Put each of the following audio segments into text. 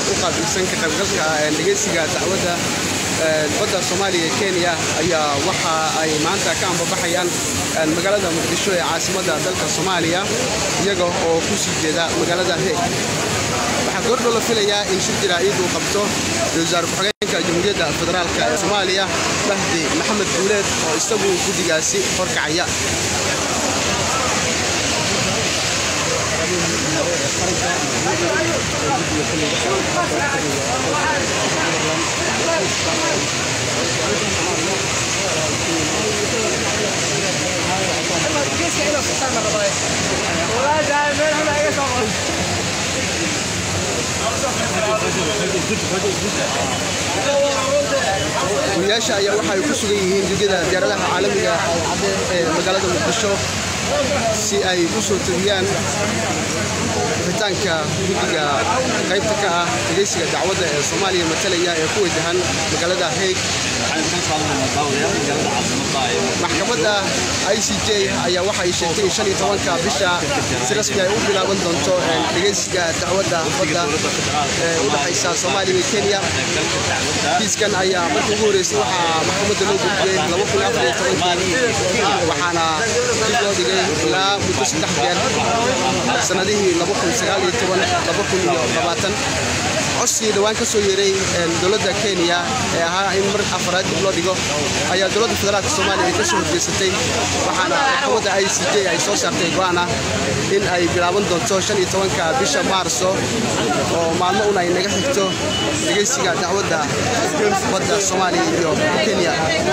u qaabilsan ka qaybgalka dhegeysiga dacwadda badda soomaaliya ee kenya ayaa waxa ay maanta ka ambabaxayaan magaalada muqdisho ee caasimadda dalka soomaaliya iyaga oo ku sii jeeda magaalada heeg waxaa goordhow la filayaa in shir jaraa'id uu qabto ra-iisul wasaare ku-xigeenka jamhuuriyadda federaalk ee soomaaliya mahdi maxamed guuleed oo isagu guddigaasi horkacaya guriyaasha ayaa waxa ay ku sugan yihiin jugada diyaaradaha caalamiga ee magaalada muqdisho si ay u soo tebiyaan bixitaanka guddiga qaybta ka ah dhegeysiga dacwadda ee soomaaliya matalaya ee ku wajahan magaalada heeg maxkamadda i c j ayaa waxa ay sheegtay in shan iyo tobanka bisha si rasmi ay u bilaaban doonto dhegeysiga dacwadda badda ee u dhexaysa soomaaliya iyo kenya kiiskan ayaa markii ugu horreysay waxaa maxkamadda loo gudbiyey laba kun afar iyo tobankii waxaana dib loo dhigay ilaa muddo saddex jeer sanadihii laba kun sagaal iyo toban laba kun iyo labaatan codsigii dhowaan ka soo yeeray dowladda kenya ee ahaa in mar afaraad dib loo dhigo ayaa dowladda federaalka soomaaliya ay ka soo horjeesatay waxaana maxkamadda i c j ay soo saartay go'aan ah in ay bilaaban doonto shan iyo tobanka bisha maarso oo maalmo un ay naga xigto dhegeysiga dacwadda badda soomaaliya iyo kenya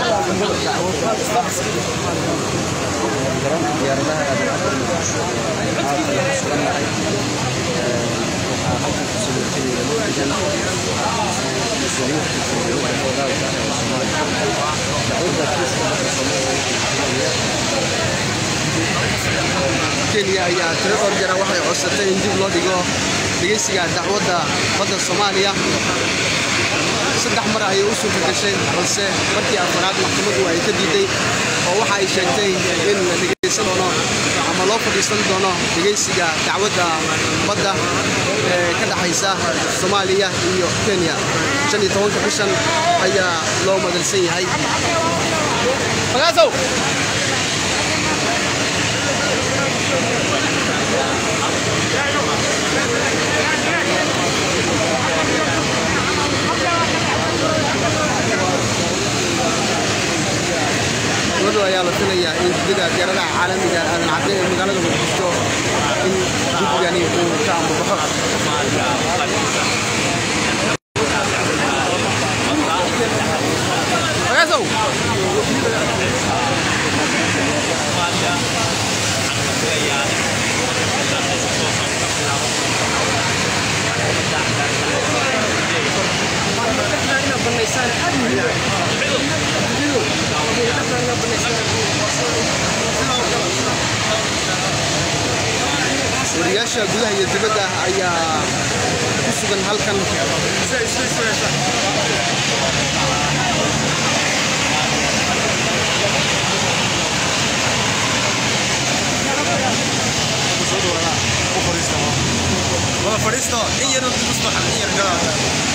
kenya ayaa tiro dhowr jara waxay codsatay in dib loo dhigo dhegeysiga dacwadda badda soomaaliya saddex mar ayay u suurta gashay balse markii afaraad maxkamaddu ay ka diiday oo waxa ay sheegtay in la dhegeysan doono ama loo fadhiisan doono dhegeysiga dacwadda badda ee ka dhexaysa soomaaliya iyo kenya shan iyo tobanka bishan ayaa loo madalsan yahay gabadhu ayaa la filayaa in gudida diyaaradaha caalamiga aadan cadde ee magaalada muqdisho in guddigani uu ka ambabaxo wariyaasha gudaha iyo dibadda ayaa ku sugan halkan fadhiisto in yar musbaxa in yar gadaada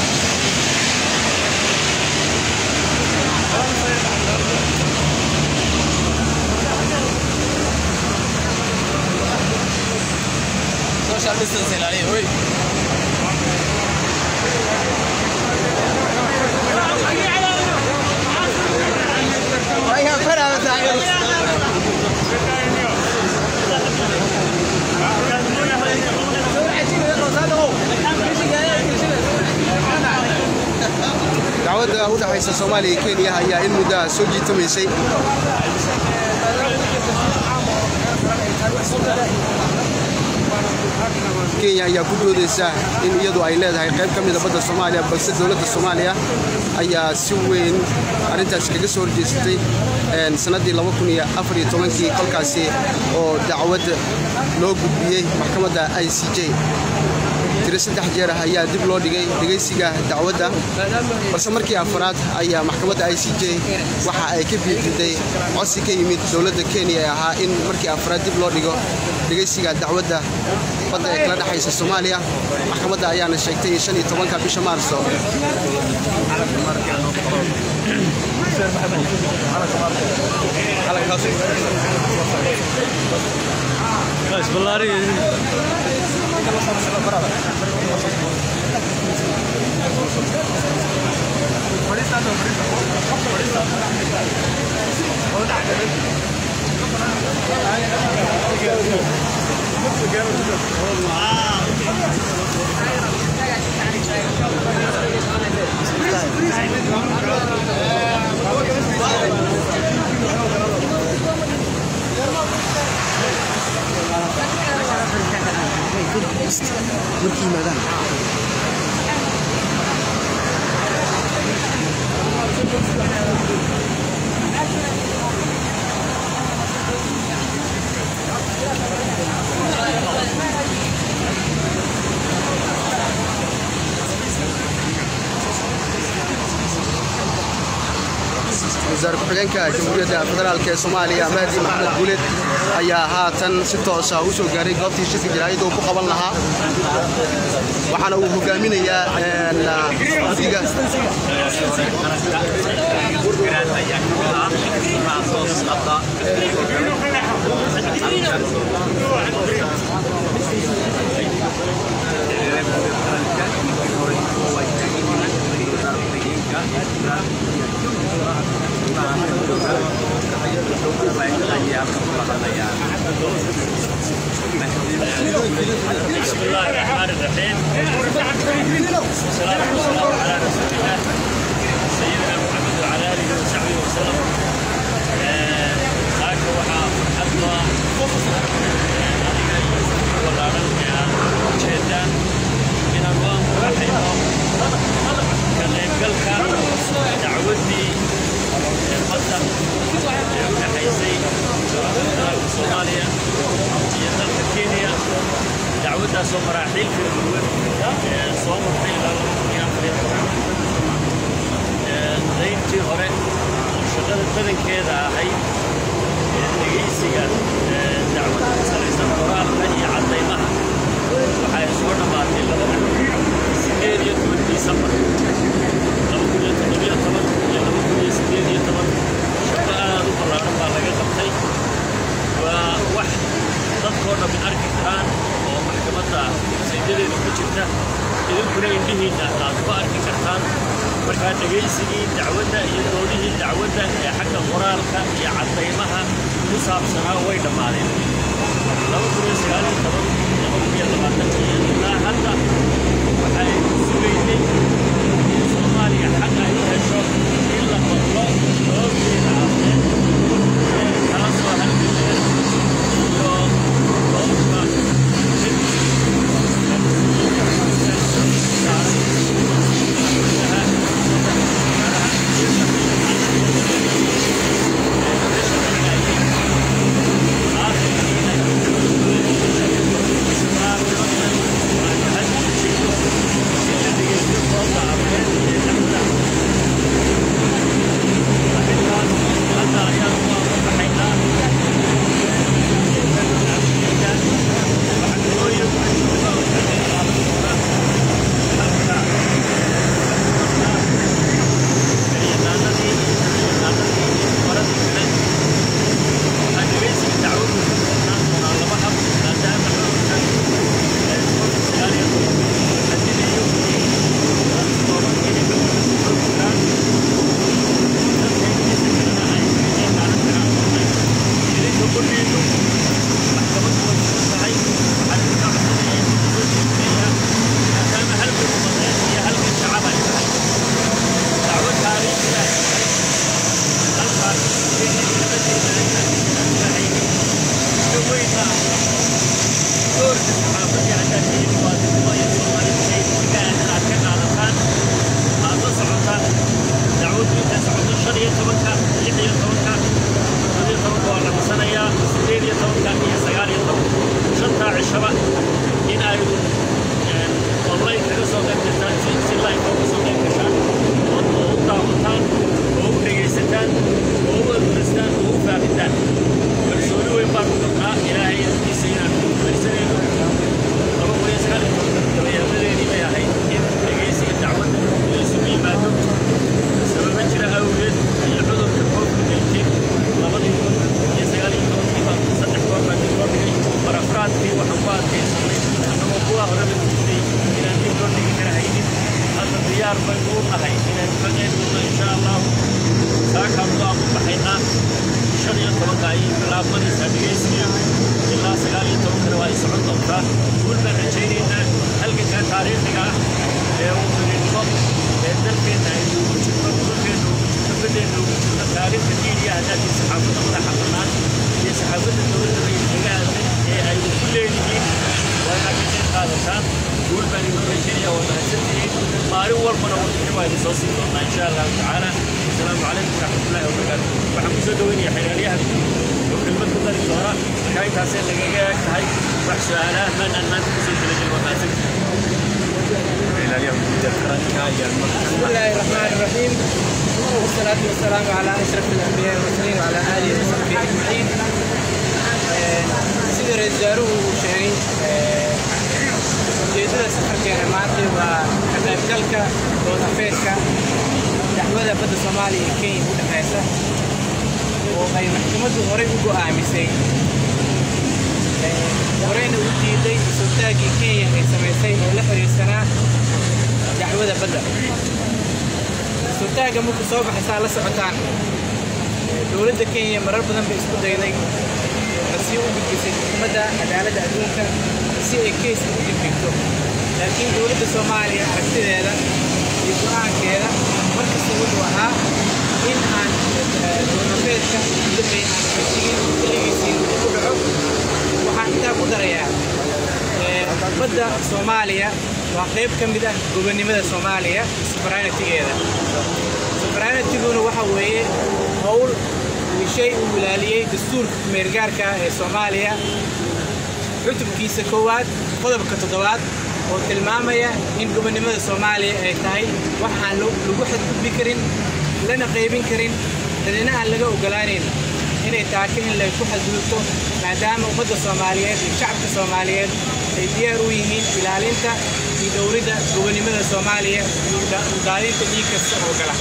social distance ilaaliya wey dacwadda u dhexaysa soomaaliya iyo kenya ayaa in muddo ah soo jiitamaysay kenya ayaa ku doodaysa in iyadu ay leedahay qayb ka mida badda soomaaliya balse dowladda soomaaliya ayaa si weyn arrintaasi kaga soo horjeesatay sannaddii kii kolkaasi oo dacwad loo gudbiyey maxkamadda i c j tiro saddex jeer ah ayaa dib loo dhigay dhegaysiga dacwadda balse markii afraad ayaa maxkamadda i c j waxa ay ka biididay codsi ka yimid dowladda kenya ee ahaa in markii afraad dib loo dhigo dhegaysiga dacwadda badda ee kala dhexaysa soomaaliya maxkamadda ayaana sheegtay in shan iyo tobanka bisha maarso markii yimaadaan wasaare ku-xigeenka jamhuuriyadda federaalk ee soomaaliya mahdi maxamed guuled ayaa haatan si toosa u soo gaaray goobtii shirka jaraa'idda uu ku qaban lahaa waxaana uu hogaaminayaa guddiga بسم الله الرحمن الرحيم والصلاة والسلام على رسول الله سيدنا محمد وعلى آله وصحبه وسلم هاك وحا حتى جيدان من الله رحمه كان يقل كان دعوتي القدر حيثي صوماليا هي dalka kenya dacwaddaasoo maraaxiil kala duwan soo martay ilaa laba kun iyo afar iyo toban dayntii hore oo shaqada badankeeda ahayd dhegaysiga dacwadda ku salaysan qoraalka iyo caddaymaha waxay soo dhammaatay laba sideed iyo toban disembar laba kun iyo toddobiyo toban iyo laba kun iyo sideed iyo toban shaqo aad u ballaaran baa laga qabtay waa wax dadkoo dhammi arki karaan oo maxkamadda saydadeeda ku jirta idinkuna indhihiinna aad ku arki kartaan markaa dhegaysigii dacwadda iyo doodihii dacwadda ee xagga qoraalka iyo caddaymaha ku saabsanaa way dhammaadeen laba kun iyo sagaal iyo toban laba kun iyo labaatan iyo ilaa hadda waxay sugaynay in soomaaliya xaq ay u hesho in la maqlo doobteeda afeed taasoo halgadeed iyo doobka ayay bilaabmanaysaa dhegaysiga ilaa sagaal iyo tobankana waa ay socon doontaa guul baan rajaynaynaa halganka taariikhiga ah ee uu mirinto ee dalkeenna aynu ugu jirno dhulkeenna ugu jirno badeenna ugu jirno taariikhda diiniya haddaadii saxaafadda madaxa bannaan iyo saxaafadda dowladda iyo deegaanka ee ay ku leeyihiin waa inaad ka qayb qaadataan guul baan idin rajaynaya waa mahadsantihiin maalin walbana warbixin waa idin soo siin doonaa insha allahu tacaala asalaamu calaykum waraxmatullahi wabarakaatu waxaan kusoo dhaweynaya xeraalyaha oo kelmad ku dari doona markaa intaasay nagaga eg tahay wax su-aalaha maanaan maanta kusoo talagelin waa mahadsantihiin بسم الله الرحمن الرحيم والصلاة والسلام على أشرف الأنبياء والمرسلين وعلى آله وصحبه أجمعين sida ra-iisul wasaaruhu uu sheegay ujeedada safarkeena maanta waa ka qaybgalka dood afeedka dacwada badda soomaaliya iyo kenya u dhexaysa oo ay maxkamaddu horey u go'aamisay horeyna u diiday sultaaggii kenya ay samaysay oo la xiriirsanaa dacwada badda sultaagga markuu soo baxaysaa la socotaan dowladda kenya marar badan bay isku dayday sii u gudbisay xukuumadda cadaaladda adduunka si ay keyska u dibdhigto laakiin dowladda soomaaliya aragtideeda iyo go'aankeeda markasta wuxuu ahaa in aan doonafeedka dambey aan xejigin xilligiisii ku dhaco waxaan intaa ku darayaa badda soomaaliya waa qayb ka mid ah gobonnimada soomaaliya suverenitigeeda suverenitiguna waxa weeye howl shay uu ilaaliyey dastuurka kumeergaarka ah ee soomaaliya cutubkiisa koowaad qodobka toddobaad oo tilmaamaya in gobonnimada soomaaliya ay tahay wax aan lagu xadgudbi karin lana qaybin karin dadina aan laga ogolaanayn inay taaka in lay ku xadgudubto maadaama ummadda soomaaliyeed iyo shacabka soomaaliyeed ay diyaar u yihiin ilaalinta iyo dowladda gobonnimada soomaaliya iyo udaadinta dhiig kasta oo gala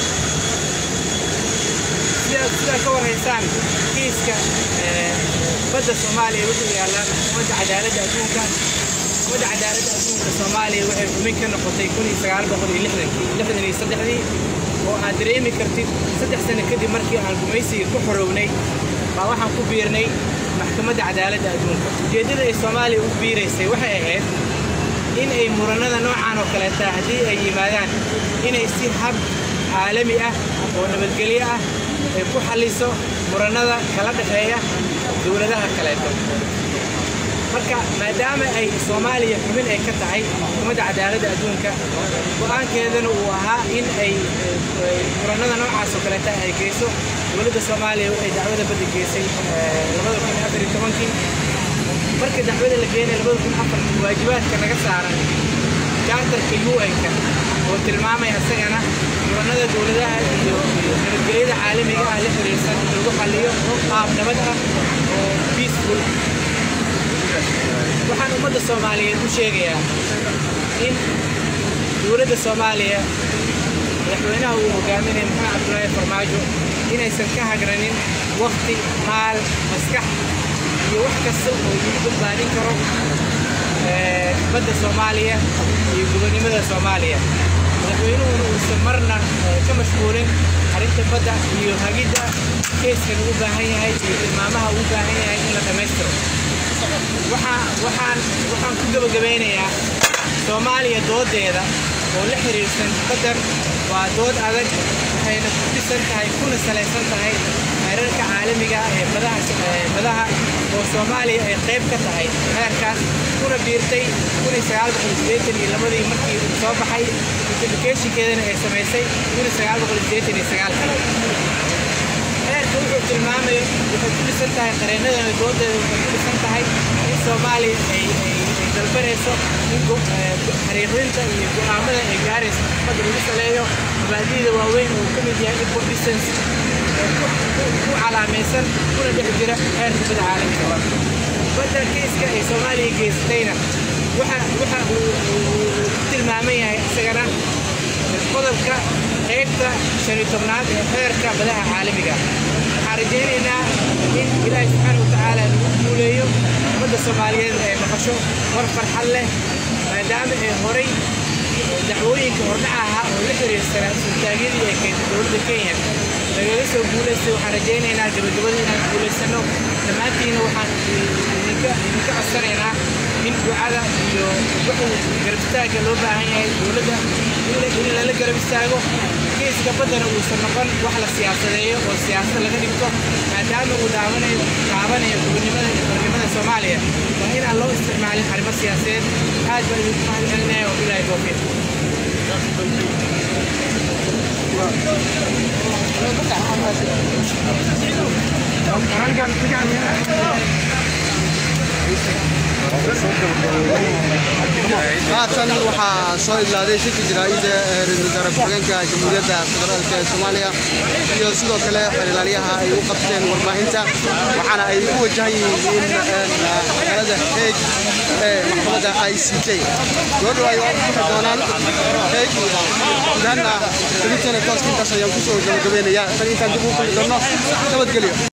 sidaa ka warhaysaan kiiska badda soomaaliya wuxuu yaallaa maxkamadda cadaaladda adduunka maxkamadda cadaaladda adduunka soomaaliya waxay xubin ka noqotay kun iyo sagaal boqol iyo lixdankii lixdan iyo saddexdii oo aad dareemi kartid saddex sano kadib markii aan gumaysiga ku xorownay baa waxaan ku biirnay maxkamadda cadaaladda adduunka ujeeddada ay soomaaliya u biiraysay waxay ahayd in ay murannada noocan oo kaleeta haddii ay yimaadaan inay si hab caalami ah oo nabadgelyo ah ay ku xalliso murannada kala dhexeeya dowladaha kaleeto marka maadaama ay soomaaliya xubin ay ka tahay xukuumadda cadaaladda adduunka go'aankeedana uu ahaa in ay murannada noocaas oo kaleeta ay geyso dowladda soomaaliya waxay dacwada badda geysay labada kun afar iyo tobankii marka dacwada la geenay labada kun afar waajibaadka naga saaran jaartarka un-ka oo tilmaamaya isagana murannada dowladaha iyo nabadgelyada caalamiga ah la xiriirsan in lagu xalliyo qaab nabad ah oo peaceful waxaan ummadda soomaaliyeed u sheegayaa in dowladda soomaaliya madaxweynaha uu hogaaminaya maxamed cabdulaahi farmaajo inaysan ka hagranin wakti maal maskax iyo wax kasta oo lagu badbaadin karo badda soomaaliya iyo gobonnimada soomaaliya madaxweynuhuna uusan marna ka mashquulin arrinta badda iyo hagidda keeskan ugu baahan yahay iyo tilmaamaha ugu baahan yahay in la dhammaystiro waxaan waxaan ku gebagabaynayaa soomaaliya doodeeda oo la xiriirsan badar waa dood adag waxayna ku dhisan tahay kuna salaysan tahay xeerarka caalamiga ee badaha badaha oo soomaaliya ay qayb ka tahay xeerkaas kuna biirtay kuni sagaal boqol sideetan iyo labadii markii uu soo baxay notificationkeedana ay samaysay kuni sagaal boqol sideetan iyo sagaalkii xeerka wuxuu tilmaamaya waxay ku dhisan tahay qareennadana doodeeda waxay ku dhisan tahay in soomaaliya ay dalbanayso in xariiqdinta iyo go'aamada ay gaaraysa maxkamadda lagu saleeyo mabaadi'da waaweyn oo ka mid yahay import distance ku calaamaysan kuna dhex jira xeerka bada caalamiga badda kiiska ay soomaaliya geysatayna waxa waxa uu ku tilmaaman yahay isagana qodobka qaybta shan iyo tobnaad ee xeerka badaha caalamiga waxaan rajaynaynaa in ilaahi subxaana watacaala lagu guuleeyo ummadda soomaaliyeed ay maqasho war farxad leh maadaama ay horay dacwooyinka hordhaca ahaa oo la xiriirsanaa sultaagyadii ay keentay dowladda kenya lagaga soo guulaystay waxaan rajaynaynaa gabagabadii inaan guulaysano dhammaantiina waxaan idinka idinka codsanaynaa in ducada iyo wixii garab istaagga loo baahan yahay dowladda in la- in lala garab istaago geeska baddana uusan noqon wax la siyaasadeeyo oo siyaasad laga dhigto maadaama uu daawanayo taabanayo gobonimada iyo xornimada soomaaliya waa inaan loo isticmaalin arrimo siyaasadeed aad baan idinku mahadcelinaya oo bilaahi towfiiq haatan waxaa soo ilaaday shirka jaraa'idda ee ra-iisul wasaare ku-xigeenka jamhuuriyadda federaalk ee soomaaliya iyo sidoo kale xeerlaaliyaha ay u qabteen warbaahinta waxaana ay ku wajahan yihiin in magaalada heeg ee maxkamadda i c j goordhow ay u bixi doonaan heeg gudahanna dabintana tooska intaas ayaan kusoo gabagabeynayaa tan intaan dib u kulmi doonno nabadgelyo